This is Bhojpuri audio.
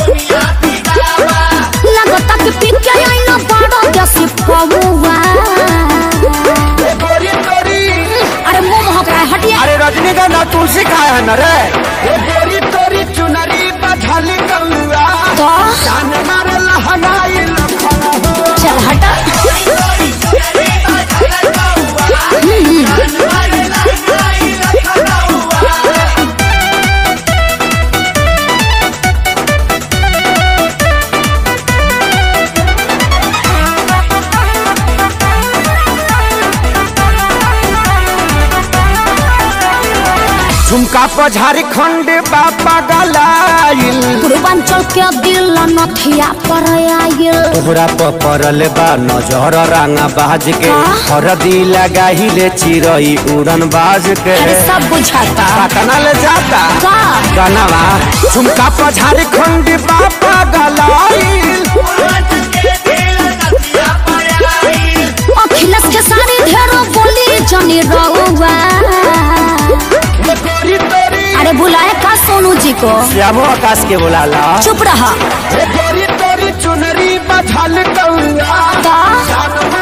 लगता कि पी के आइना बड़ा देसी पौवा गोरी तोरी अरे मुंह महक रहा है हटिए अरे रजनीगंधा तुलसी खाए है न रे गोरी तोरी चुनरी बधल कौआ तो जान मारे लहनाई लखन हो चल हटा झुमका पर झारखंड बापा गलाइल पूर्वांचल के दिल नथिया पर आयल तोहरा पर पड़ल बा नजर रंगा बाज के हाँ? हरदी लगाहिले चिरई उड़न बाज के अरे सब बुझाता पटना ले जाता का गनवा झुमका पर झारखंड बापा गलाइल अखिलेश के सारी ढेरो बोली जनी रहुआ गोरी तोरी अरे बुलाए का सोनू जी को श्यामो आकाश के बुलाला चुप रहा गोरी तोरी चुनरी बधल कौआ का जान